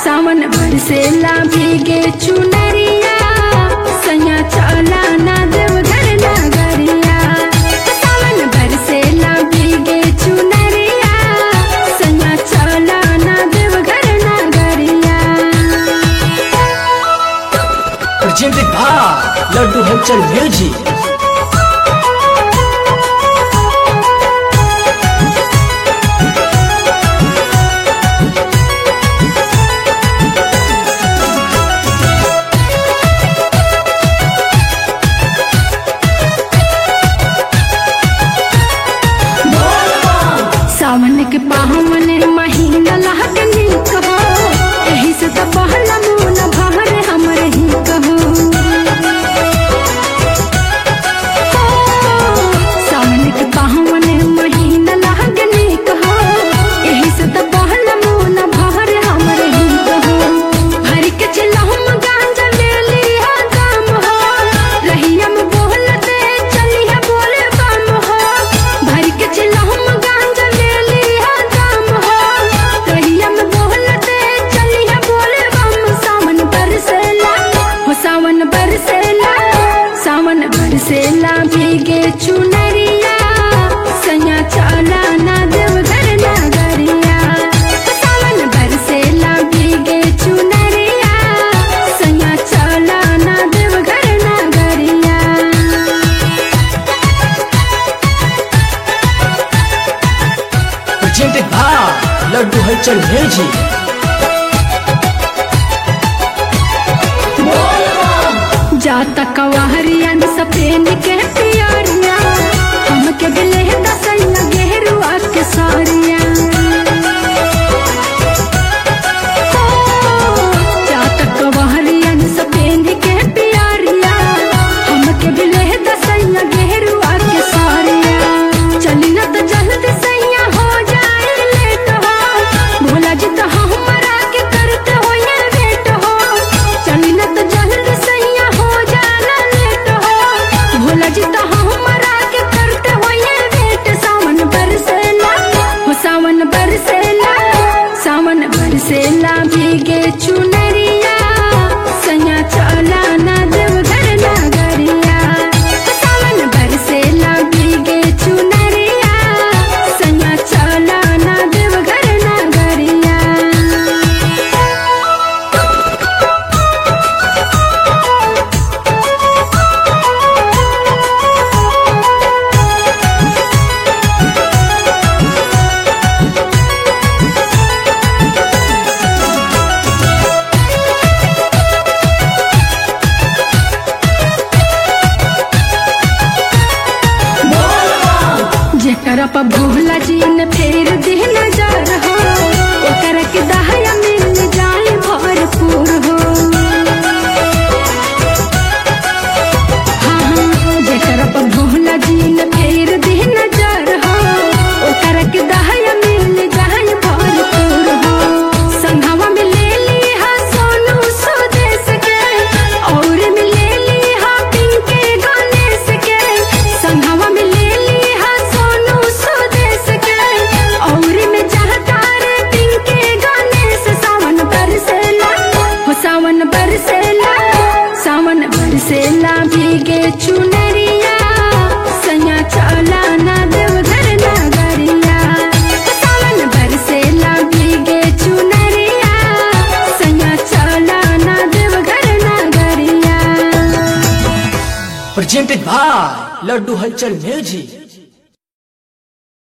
सावन बरसेला भीगे चुनरिया सैया चला ना देवघर नगरिया सावन बरसेला भीगे चुनरिया सैया चला ना देवघर नगरिया presented by Laddu Halchal Music. सावन के पावन महीना लगनी कहो एही से तो पहला मून भर हमर ही कहो सावन के पावन महीना लगनी कहो एही से तो पहला मून भर हमर ही कहो भर के चलहम गांजा ले लिया दाम हो रहिया में बोलते चलिया बोले बम हो भर के चलहम गांजा ले लिया दाम हो रहिया में बोलते चलिया बोले बम सावन बरसेला हो सावन बरसेला सावन बरसेला भीगे चुनरिया सैया चला ना देवघर नगरिया सावन बरसेला भीगे चुनरिया सैया चला ना देवघर नगरिया Presented by Laddu Halchal Music. जाता कवाहरिया में सफेद के पियरिया हमके दिले दसैया गेरुआ के सारिया जाता कवाहरिया में सफेद के पियरिया हमके दिले दसैया गेरुआ के सारिया चली ना तो जल्दी सैया हो जाए लेट हो भोला जी तो हमरा के करते हो ये वेट हो चली ना तो जल्दी सैया हो जाना लेट हो भोला जी तो हमरा के करते हो ये वेट सावन बरसेला हो सावन बरसेला सावन बरसेला भीगे चुनरिया सैया चला ना देवघर नगरिया सावन बरसेला भीगे चुनरिया सैया चला ना देवघर नगरिया जेकरा पर भोला जी ने फेर दे नजर हो ओकरा के दहया मिल जाए भरपूर हो हाँ हाँ जेकरा पर भोला जी ने फेर दे नजर हो ओकरा के दहया मिल जाए भरपूर हो संघवा में ले ली हा सोनू स्वदेश के और में ले ली हा पिंके गणेश के संघवा में ले ली हा सोनू स्वदेश के और में जहदार पिंके गणेश सावन बरसेला हो सावन बरसेला सावन बरसेला भीगे चुनरिया सैया चला ना देवघर नगरिया सावन बरसेला भीगे चुनरिया सैया चला ना देवघर नगरिया Presented by Laddu Halchal Music.